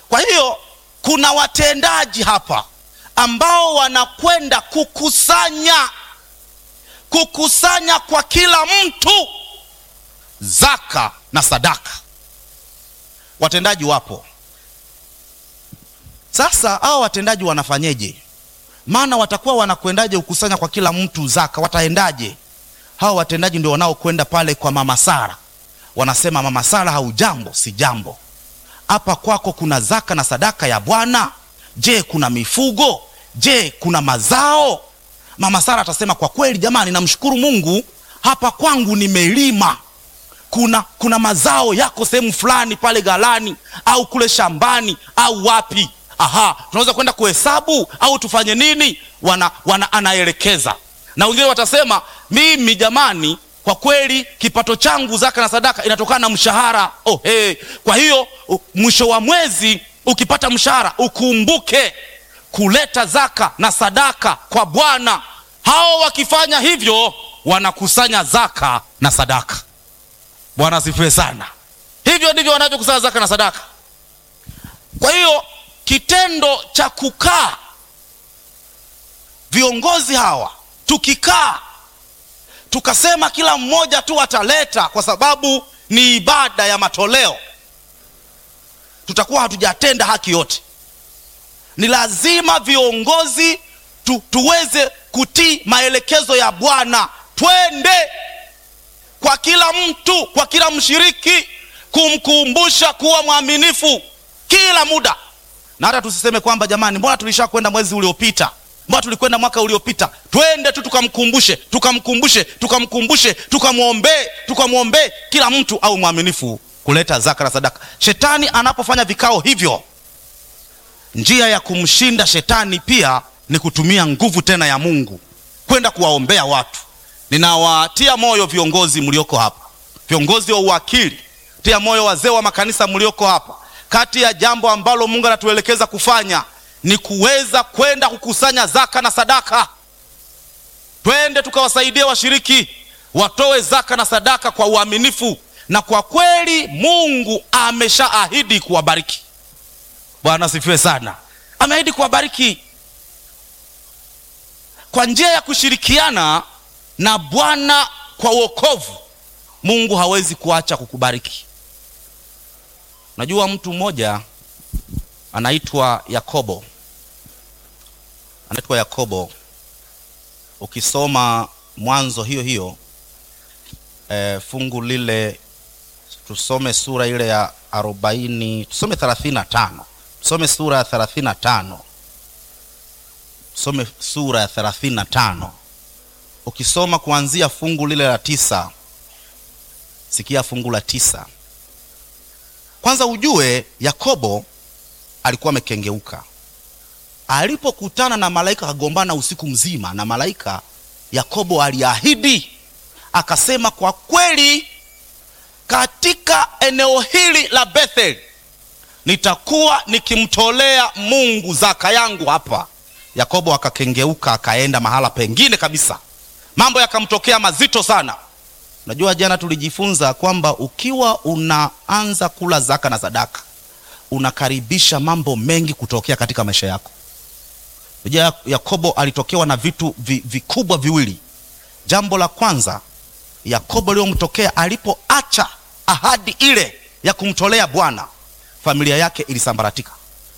kwa hiyo kuna watendaji hapa ambao wanakwenda kukusanya kukusanya kwa kila mtu zaka na sadaka watendaji wapo sasa hao watendaji wanafanyeje maana watakuwa wanakwendaje kukusanya kwa kila mtu zaka wataendaje hao watendaji ndio wanaokwenda pale kwa mama sara wanasema mama sara haujambo si jambo hapa kwako kuna zaka na sadaka ya bwana je kuna mifugo je kuna mazao mama sara atasema kwa kweli jamani namshukuru mungu hapa kwangu nimelima kuna kuna mazao yako sehemu fulani pale galani au kule shambani au wapi aha tunaweza kwenda kuhesabu au tufanye nini wana, wana anaelekeza na wengine watasema mimi jamani kwa kweli kipato changu zaka na sadaka inatokana na mshahara oh, hey. kwa hiyo u- mwisho wa mwezi ukipata mshahara ukumbuke kuleta zaka na sadaka kwa bwana hao wakifanya hivyo wanakusanya zaka na sadaka bwana asifiwe sana hivyo ndivyo wanavyokusanya zaka na sadaka kwa hiyo kitendo cha kukaa viongozi hawa tukikaa tukasema kila mmoja tu ataleta kwa sababu ni ibada ya matoleo tutakuwa hatujatenda haki yote ni lazima viongozi tu, tuweze kutii maelekezo ya bwana twende kwa kila mtu kwa kila mshiriki kumkumbusha kuwa mwaminifu kila muda na hata tusiseme kwamba jamani mbona tulisha kwenda mwezi uliopita mbona tulikwenda mwaka uliopita twende tu tukamkumbushe tukamkumbushe tukamkumbushe tukamwombee tukamwombee kila mtu au mwaminifu kuleta zaka na sadaka shetani anapofanya vikao hivyo njia ya kumshinda shetani pia ni kutumia nguvu tena ya mungu kwenda kuwaombea watu ninawatia moyo viongozi mlioko hapa viongozi wa uwakili tia moyo wazee wa makanisa mlioko hapa kati ya jambo ambalo mungu anatuelekeza kufanya ni kuweza kwenda kukusanya zaka na sadaka twende tukawasaidie washiriki watoe zaka na sadaka kwa uaminifu na kwa kweli mungu ameshaahidi kuwabariki bwana asifiwe sana ameahidi kuwabariki kwa njia ya kushirikiana na bwana kwa uokovu mungu hawezi kuacha kukubariki unajua mtu mmoja anaitwa yakobo anaitwa yakobo ukisoma mwanzo hiyo hiyo e, fungu lile tusome sura ile ya arobaini tusome thelathini na tano tusome sura ya thelathini na tano tusome sura ya thelathini na tano ukisoma kuanzia fungu lile la tisa sikia fungu la tisa kwanza ujue yakobo alikuwa amekengeuka alipokutana na malaika akagombana usiku mzima na malaika yakobo aliahidi akasema kwa kweli katika eneo hili la bethel nitakuwa nikimtolea mungu zaka yangu hapa yakobo akakengeuka akaenda mahala pengine kabisa mambo yakamtokea mazito sana unajua jana tulijifunza kwamba ukiwa unaanza kula zaka na sadaka unakaribisha mambo mengi kutokea katika maisha yako unajua yakobo alitokewa na vitu vi, vikubwa viwili jambo la kwanza yakobo liyomtokea alipoacha ahadi ile ya kumtolea bwana familia yake ilisambaratika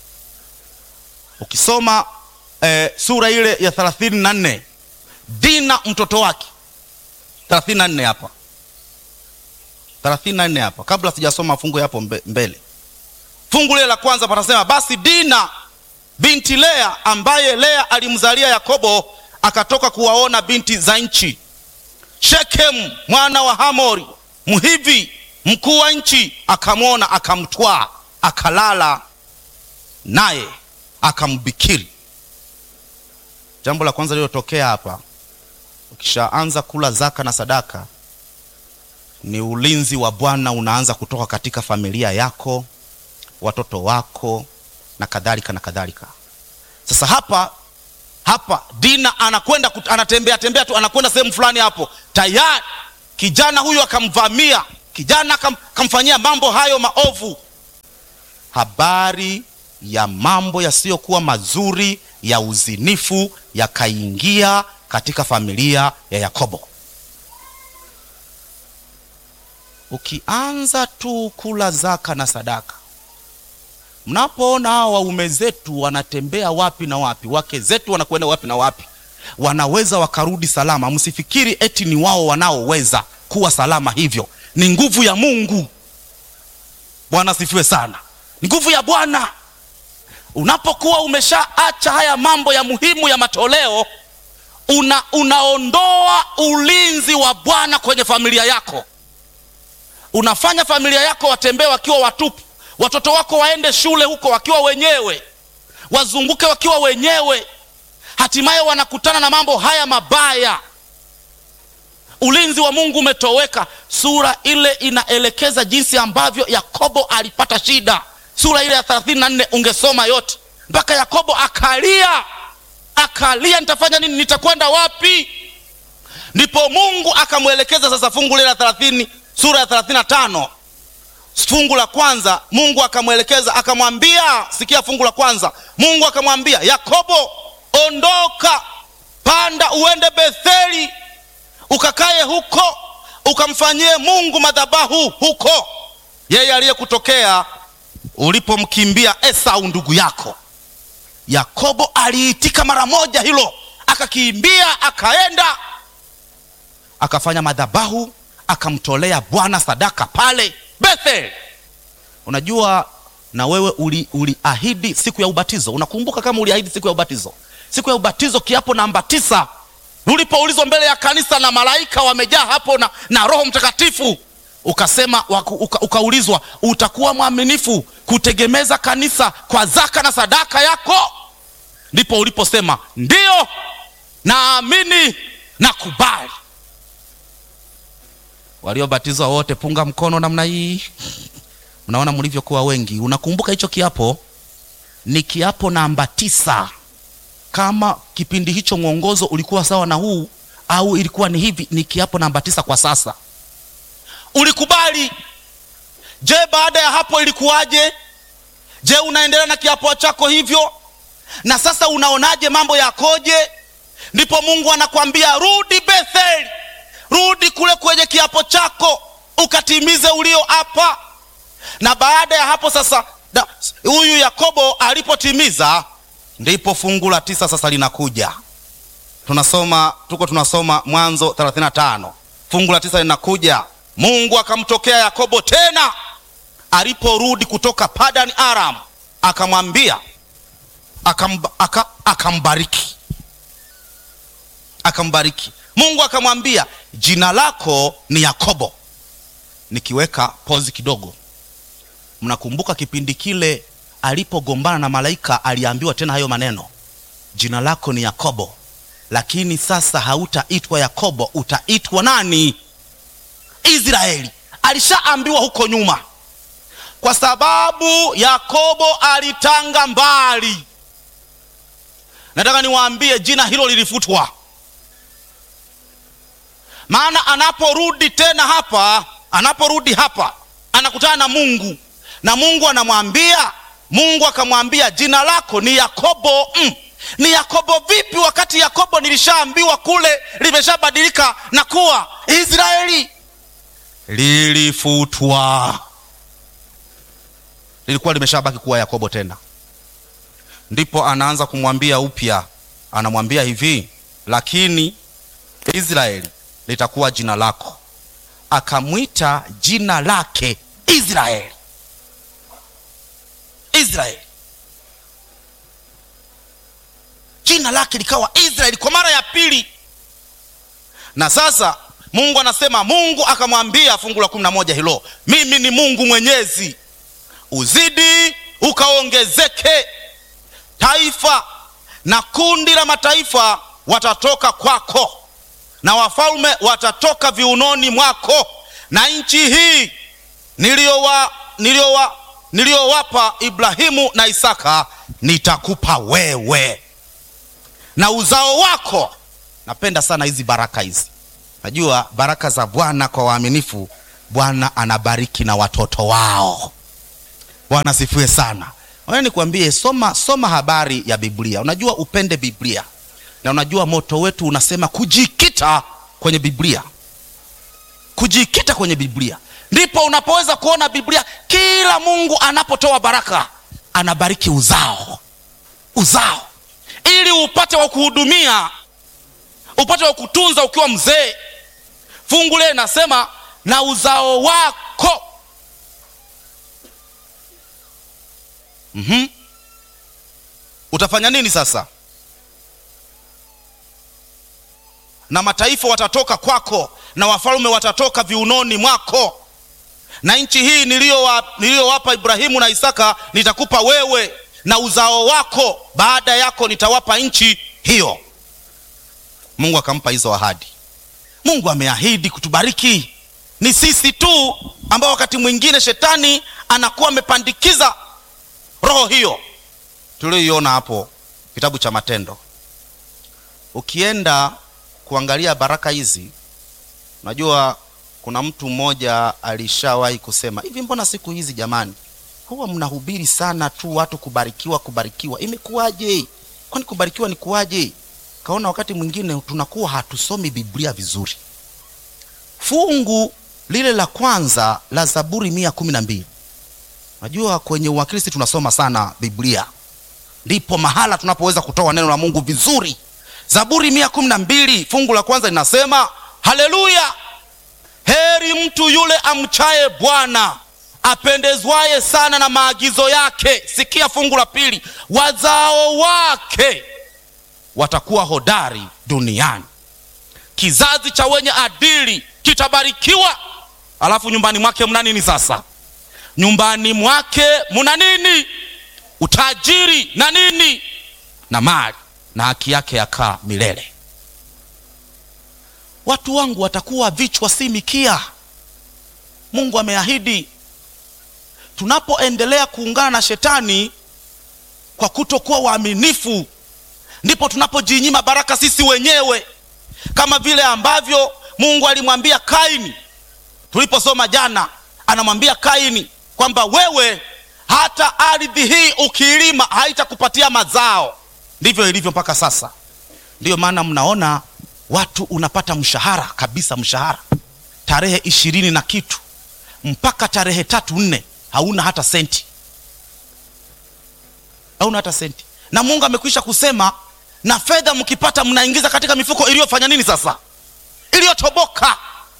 ukisoma eh, sura ile ya thelathini na nne dina mtoto wake thelathini na nne hapa thelathini na nne hapa kabla sijasoma fungu hapo mbe, mbele fungu lile la kwanza panasema basi dina binti lea ambaye lea alimzalia yakobo akatoka kuwaona binti za nchi shekemu mwana wa hamori mhivi mkuu wa nchi akamwona akamtwaa akalala naye akambikiri jambo la kwanza lililotokea hapa ukishaanza kula zaka na sadaka ni ulinzi wa bwana unaanza kutoka katika familia yako watoto wako na kadhalika na kadhalika sasa hapa hapa dina anakwenda kut- anatembea tembea tu anakwenda sehemu fulani hapo tayari kijana huyu akamvamia kijana akam, akamfanyia mambo hayo maovu habari ya mambo yasiyokuwa mazuri ya uzinifu yakaingia katika familia ya Yakobo. Ukianza tu kula zaka na sadaka, mnapoona hawa waume zetu wanatembea wapi na wapi, wake zetu wanakwenda wapi na wapi, wanaweza wakarudi salama, msifikiri eti ni wao wanaoweza kuwa salama. Hivyo ni nguvu ya Mungu. Bwana asifiwe sana, ni nguvu ya Bwana. Unapokuwa umeshaacha haya mambo ya muhimu ya matoleo, una unaondoa ulinzi wa Bwana kwenye familia yako unafanya familia yako watembee wakiwa watupu, watoto wako waende shule huko wakiwa wenyewe, wazunguke wakiwa wenyewe, hatimaye wanakutana na mambo haya mabaya. Ulinzi wa Mungu umetoweka. Sura ile inaelekeza jinsi ambavyo Yakobo alipata shida. Sura ile ya 34 ungesoma yote mpaka Yakobo akalia, akalia, nitafanya nini? Nitakwenda wapi? Ndipo Mungu akamwelekeza sasa, fungu lile la thelathini sura ya 35 fungu la kwanza, Mungu akamwelekeza akamwambia, sikia fungu la kwanza, Mungu akamwambia Yakobo, ondoka, panda uende Betheli, ukakaye huko, ukamfanyie Mungu madhabahu huko, yeye aliyekutokea ulipomkimbia Esau ndugu yako. Yakobo aliitika mara moja hilo, akakimbia akaenda akafanya madhabahu akamtolea Bwana sadaka pale Bethel. Unajua, na wewe uliahidi uli siku ya ubatizo. Unakumbuka kama uliahidi siku ya ubatizo? Siku ya ubatizo, kiapo namba tisa, ulipoulizwa mbele ya kanisa na malaika wamejaa hapo na, na Roho Mtakatifu, ukasema uka, ukaulizwa utakuwa mwaminifu kutegemeza kanisa kwa zaka na sadaka yako. Ndipo uliposema ndiyo, naamini na kubali waliobatizwa wote punga mkono namna hii. Mnaona mlivyokuwa wengi. Unakumbuka hicho kiapo? Ni kiapo namba tisa. Kama kipindi hicho mwongozo ulikuwa sawa na huu au ilikuwa ni hivi, ni kiapo namba tisa kwa sasa. Ulikubali. Je, baada ya hapo ilikuwaje? Je, unaendelea na kiapo chako hivyo? Na sasa unaonaje mambo yakoje? Ndipo Mungu anakwambia rudi Betheli rudi kule kwenye kiapo chako ukatimize ulioapa. Na baada ya hapo sasa, huyu Yakobo alipotimiza, ndipo fungu la tisa sasa linakuja. Tunasoma, tuko tunasoma Mwanzo 35 fungu la tisa linakuja. Mungu akamtokea Yakobo tena aliporudi kutoka Padan Aram, akamwambia akamba, aka, akambariki akambariki Mungu akamwambia jina lako ni Yakobo. Nikiweka pozi kidogo, mnakumbuka kipindi kile alipogombana na malaika, aliambiwa tena hayo maneno, jina lako ni Yakobo, lakini sasa hautaitwa Yakobo, utaitwa nani? Israeli. Alishaambiwa huko nyuma, kwa sababu Yakobo alitanga mbali. Nataka niwaambie jina hilo lilifutwa maana anaporudi tena hapa, anaporudi hapa anakutana na Mungu na Mungu anamwambia, Mungu akamwambia jina lako ni Yakobo. Mm, ni Yakobo vipi wakati Yakobo nilishaambiwa kule limeshabadilika na kuwa Israeli? Lilifutwa, lilikuwa limeshabaki kuwa Yakobo tena. Ndipo anaanza kumwambia upya, anamwambia hivi, lakini Israeli litakuwa jina lako. Akamwita jina lake Israeli. Israeli, jina lake likawa Israeli kwa mara ya pili. Na sasa Mungu anasema, Mungu akamwambia, fungu la kumi na moja hilo, mimi ni Mungu mwenyezi, uzidi ukaongezeke, taifa na kundi la mataifa watatoka kwako na wafalme watatoka viunoni mwako, na nchi hii niliyowa niliyowa niliyowapa Ibrahimu na Isaka nitakupa wewe na uzao wako. Napenda sana hizi baraka hizi. Najua baraka za Bwana kwa waaminifu, Bwana anabariki na watoto wao. Bwana sifiwe sana. Wewe nikwambie, soma soma habari ya Biblia. Unajua upende Biblia, na unajua moto wetu unasema kujikita kwenye Biblia, kujikita kwenye Biblia, ndipo unapoweza kuona Biblia. Kila Mungu anapotoa baraka, anabariki uzao, uzao, ili upate wa kuhudumia, upate wa kutunza ukiwa mzee. Fungu lile nasema na uzao wako mm-hmm. Utafanya nini sasa? Na mataifa watatoka kwako, na wafalme watatoka viunoni mwako, na nchi hii niliyowapa Ibrahimu na Isaka nitakupa wewe na uzao wako baada yako, nitawapa nchi hiyo. Mungu akampa hizo ahadi. Mungu ameahidi kutubariki. Ni sisi tu ambao wakati mwingine shetani anakuwa amepandikiza roho hiyo tulioiona hapo kitabu cha Matendo. Ukienda kuangalia baraka hizi, unajua kuna mtu mmoja alishawahi kusema hivi, mbona siku hizi jamani, huwa mnahubiri sana tu watu kubarikiwa, kubarikiwa, imekuwaje? Kwani kubarikiwa ni kuwaje? Kaona wakati mwingine tunakuwa hatusomi Biblia vizuri. Fungu lile la kwanza la Zaburi mia kumi na mbili Najua kwenye uwakilisti tunasoma sana Biblia, ndipo mahala tunapoweza kutoa neno la Mungu vizuri. Zaburi mia kumi na mbili fungu la kwanza linasema haleluya, heri mtu yule amchaye Bwana, apendezwaye sana na maagizo yake. Sikia fungu la pili, wazao wake watakuwa hodari duniani, kizazi cha wenye adili kitabarikiwa. Alafu nyumbani mwake mna nini sasa? nyumbani mwake muna nini? Utajiri na nini? Na mali, na haki yake yakaa milele. Watu wangu watakuwa vichwa, si mikia. Mungu ameahidi. Tunapoendelea kuungana na shetani kwa kutokuwa waaminifu, ndipo tunapojinyima baraka sisi wenyewe, kama vile ambavyo Mungu alimwambia Kaini tuliposoma jana, anamwambia Kaini kwamba wewe hata ardhi hii ukilima haitakupatia mazao. Ndivyo ilivyo mpaka sasa. Ndiyo maana mnaona watu unapata mshahara kabisa, mshahara tarehe ishirini na kitu mpaka tarehe tatu nne, hauna hata senti, hauna hata senti. Na Mungu amekwisha kusema, na fedha mkipata mnaingiza katika mifuko iliyofanya nini sasa, iliyotoboka,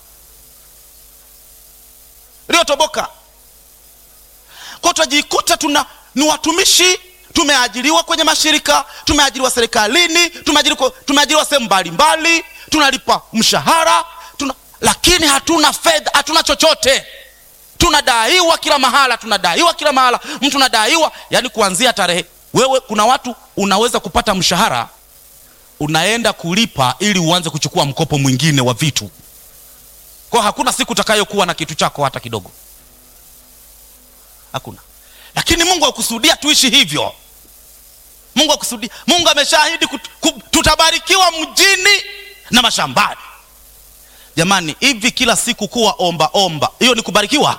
iliyotoboka kwa tutajikuta tuna ni watumishi, tumeajiriwa kwenye mashirika, tumeajiriwa serikalini, tumeajiriwa tumeajiriwa sehemu mbalimbali, tunalipa mshahara tuna, lakini hatuna fedha, hatuna chochote. Tunadaiwa kila mahala, tunadaiwa kila mahala, mtu nadaiwa, yani kuanzia tarehe. Wewe kuna watu unaweza kupata mshahara, unaenda kulipa ili uanze kuchukua mkopo mwingine wa vitu, kwa hakuna siku utakayokuwa na kitu chako hata kidogo hakuna. Lakini Mungu akusudia tuishi hivyo. Mungu akusudia, Mungu ameshaahidi tutabarikiwa mjini na mashambani. Jamani, hivi kila siku kuwa omba omba, hiyo ni kubarikiwa?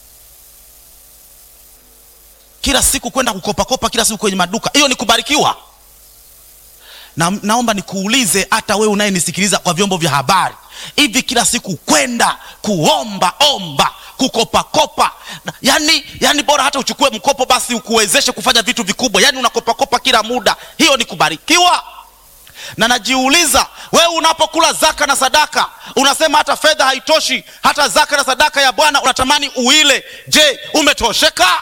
Kila siku kwenda kukopakopa kila siku kwenye maduka, hiyo ni kubarikiwa? Na, naomba nikuulize hata wewe unayenisikiliza kwa vyombo vya habari, hivi kila siku kwenda kuomba omba kukopakopa yani, yani bora hata uchukue mkopo basi ukuwezeshe kufanya vitu vikubwa, yani unakopakopa kila muda, hiyo ni kubarikiwa? Na najiuliza wewe, unapokula zaka na sadaka unasema hata fedha haitoshi, hata zaka na sadaka ya Bwana unatamani uile. Je, umetosheka?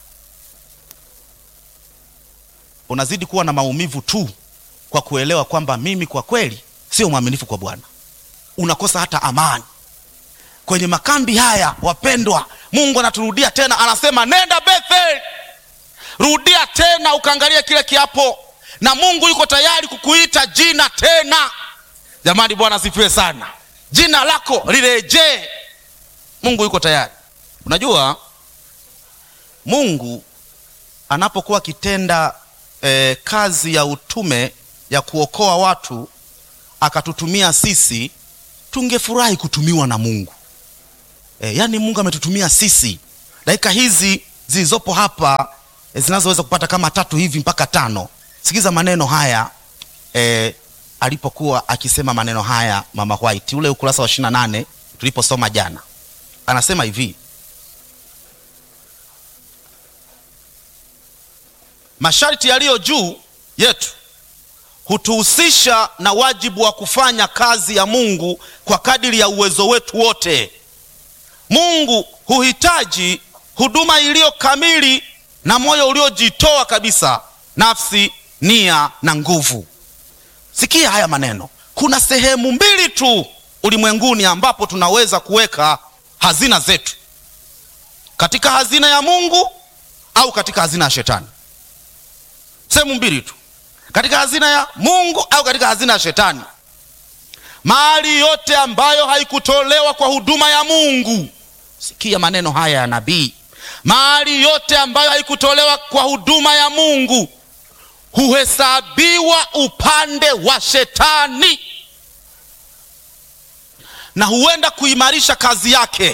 Unazidi kuwa na maumivu tu kwa kuelewa kwamba mimi kwa kweli sio mwaminifu kwa Bwana. Unakosa hata amani kwenye makambi haya. Wapendwa, Mungu anaturudia tena, anasema nenda Bethel, rudia tena ukaangalia kile kiapo, na Mungu yuko tayari kukuita jina tena. Jamani, Bwana asifiwe sana. Jina lako lirejee. Mungu yuko tayari. Unajua, Mungu anapokuwa akitenda eh, kazi ya utume ya kuokoa watu akatutumia sisi, tungefurahi kutumiwa na Mungu. E, yaani Mungu ametutumia sisi dakika hizi zilizopo hapa e, zinazoweza kupata kama tatu hivi mpaka tano. Sikiza maneno haya e, alipokuwa akisema maneno haya mama White, ule ukurasa wa 28 tuliposoma jana, anasema hivi masharti yaliyo juu yetu hutuhusisha na wajibu wa kufanya kazi ya Mungu kwa kadiri ya uwezo wetu wote. Mungu huhitaji huduma iliyo kamili na moyo uliojitoa kabisa, nafsi, nia na nguvu. Sikia haya maneno. Kuna sehemu mbili tu ulimwenguni ambapo tunaweza kuweka hazina zetu, katika hazina ya Mungu au katika hazina ya Shetani. Sehemu mbili tu, katika hazina ya Mungu au katika hazina ya Shetani. Mali yote ambayo haikutolewa kwa huduma ya Mungu, sikia maneno haya ya nabii, mali yote ambayo haikutolewa kwa huduma ya Mungu huhesabiwa upande wa Shetani na huenda kuimarisha kazi yake.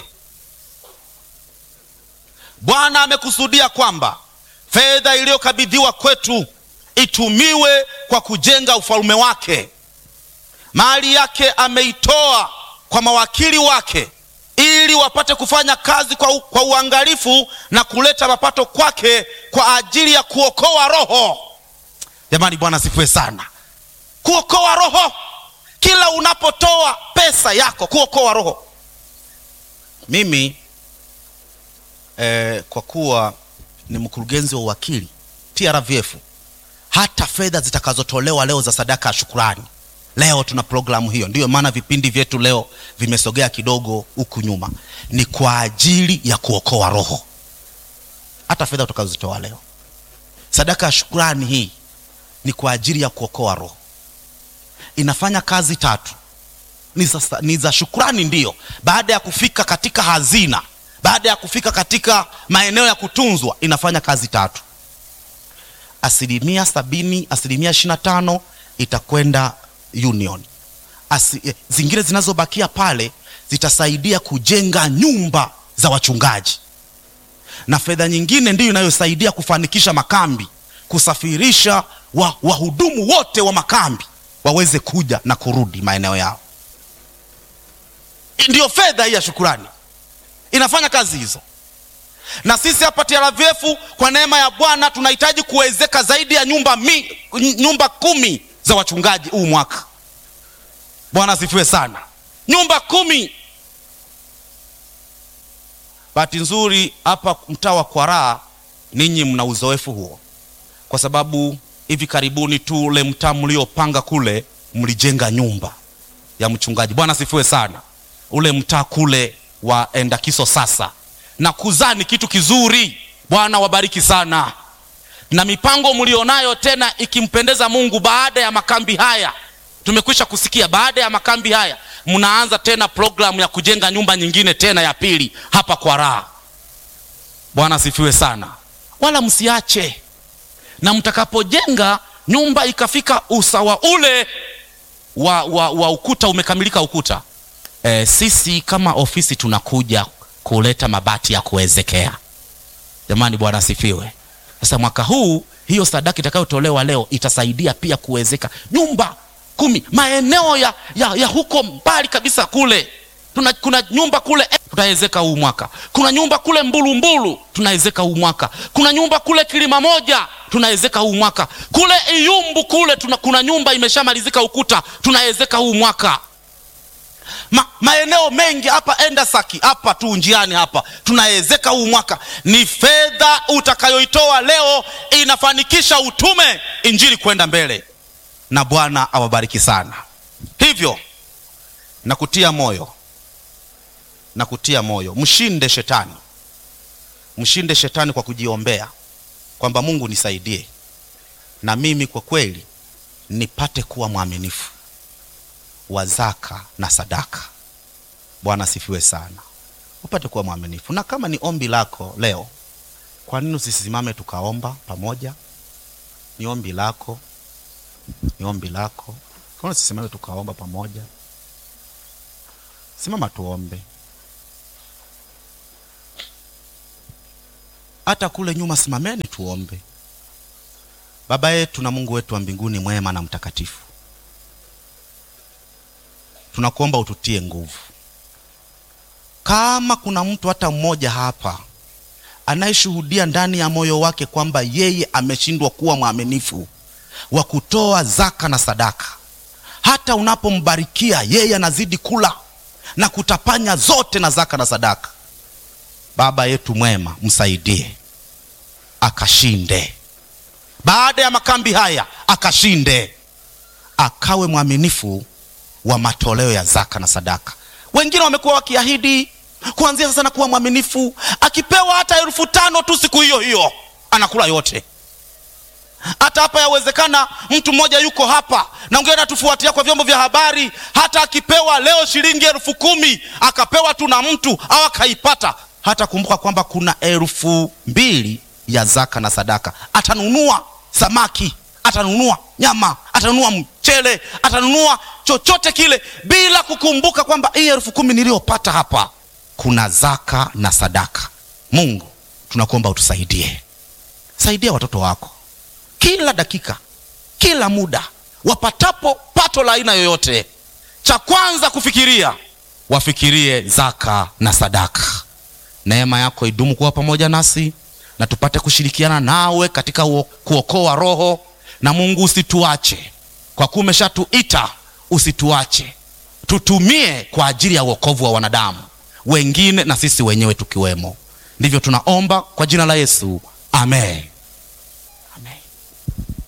Bwana amekusudia kwamba fedha iliyokabidhiwa kwetu itumiwe kwa kujenga ufalme wake. Mali yake ameitoa kwa mawakili wake ili wapate kufanya kazi kwa, u, kwa uangalifu na kuleta mapato kwake kwa ajili ya kuokoa roho. Jamani, Bwana asifiwe sana. Kuokoa roho, kila unapotoa pesa yako kuokoa roho. Mimi eh, kwa kuwa ni mkurugenzi wa uwakili TRVF, hata fedha zitakazotolewa leo za sadaka ya shukurani, leo tuna programu hiyo. Ndiyo maana vipindi vyetu leo vimesogea kidogo huku nyuma, ni kwa ajili ya kuokoa roho. Hata fedha utakazozitoa leo, sadaka ya shukurani hii ni kwa ajili ya kuokoa roho. Inafanya kazi tatu, ni za, ni za shukurani. Ndiyo, baada ya kufika katika hazina, baada ya kufika katika maeneo ya kutunzwa, inafanya kazi tatu. Asilimia sabini, asilimia ishirini na tano itakwenda union. Asi, eh, zingine zinazobakia pale zitasaidia kujenga nyumba za wachungaji, na fedha nyingine ndiyo inayosaidia kufanikisha makambi, kusafirisha wahudumu wa wote wa makambi waweze kuja na kurudi maeneo yao. Ndiyo fedha hii ya shukurani inafanya kazi hizo. Na sisi hapa TRVF kwa neema ya Bwana tunahitaji kuwezeka zaidi ya nyumba, mi, nyumba kumi za wachungaji huu mwaka. Bwana asifiwe sana, nyumba kumi. Bahati nzuri hapa mtaa wa Kwaraa ninyi mna uzoefu huo, kwa sababu hivi karibuni tu ule mtaa mliopanga kule mlijenga nyumba ya mchungaji. Bwana asifiwe sana. Ule mtaa kule wa Endakiso sasa na kuzaa ni kitu kizuri. Bwana wabariki sana, na mipango mlionayo tena ikimpendeza Mungu, baada ya makambi haya tumekwisha kusikia, baada ya makambi haya mnaanza tena programu ya kujenga nyumba nyingine tena ya pili hapa kwa raha. Bwana asifiwe sana, wala msiache na mtakapojenga nyumba ikafika usawa ule wa, wa, wa ukuta umekamilika ukuta e, sisi kama ofisi tunakuja kuleta mabati ya kuwezekea. Jamani, Bwana asifiwe. Sasa mwaka huu hiyo sadaka itakayotolewa leo itasaidia pia kuwezeka nyumba kumi maeneo ya, ya, ya huko mbali kabisa kule tuna, kuna nyumba kule eh, tutawezeka huu mwaka. Kuna nyumba kule Mbulumbulu tunawezeka huu mwaka. Kuna nyumba kule Kilima Moja tunawezeka huu mwaka. Kule Iyumbu kule tuna, kuna nyumba imeshamalizika ukuta tunawezeka huu mwaka. Ma, maeneo mengi hapa Endasaki hapa tu njiani hapa tunawezeka huu mwaka. Ni fedha utakayoitoa leo inafanikisha utume, injili kwenda mbele, na Bwana awabariki sana. Hivyo nakutia moyo na kutia moyo, mshinde shetani, mshinde shetani kwa kujiombea kwamba Mungu nisaidie na mimi kwa kweli nipate kuwa mwaminifu wa zaka na sadaka. Bwana asifiwe sana, upate kuwa mwaminifu. Na kama ni ombi lako leo, kwa nini usisimame tukaomba pamoja? Ni ombi lako, ni ombi lako. Kwa nini usisimame tukaomba pamoja? Simama tuombe. hata kule nyuma simameni tuombe. Baba yetu na Mungu wetu wa mbinguni mwema na mtakatifu, tunakuomba ututie nguvu. Kama kuna mtu hata mmoja hapa anayeshuhudia ndani ya moyo wake kwamba yeye ameshindwa kuwa mwaminifu wa kutoa zaka na sadaka, hata unapombarikia yeye anazidi kula na kutapanya zote na zaka na sadaka, Baba yetu mwema, msaidie akashinde baada ya makambi haya akashinde, akawe mwaminifu wa matoleo ya zaka na sadaka. Wengine wamekuwa wakiahidi kuanzia sasa na kuwa mwaminifu, akipewa hata elfu tano tu siku hiyo hiyo anakula yote. Hata hapa yawezekana mtu mmoja yuko hapa na ungine natufuatia kwa vyombo vya habari, hata akipewa leo shilingi elfu kumi akapewa tu na mtu au akaipata, hata kumbuka kwamba kuna elfu mbili ya zaka na sadaka, atanunua samaki, atanunua nyama, atanunua mchele, atanunua chochote kile, bila kukumbuka kwamba hii elfu kumi niliyopata hapa kuna zaka na sadaka. Mungu, tunakuomba utusaidie, saidia watoto wako kila dakika, kila muda wapatapo pato la aina yoyote, cha kwanza kufikiria, wafikirie zaka na sadaka. Neema yako idumu kuwa pamoja nasi na tupate kushirikiana nawe katika kuokoa roho. Na Mungu usituache, kwa kuwa umeshatuita, usituache, tutumie kwa ajili ya uokovu wa wanadamu wengine na sisi wenyewe tukiwemo. Ndivyo tunaomba kwa jina la Yesu, amen.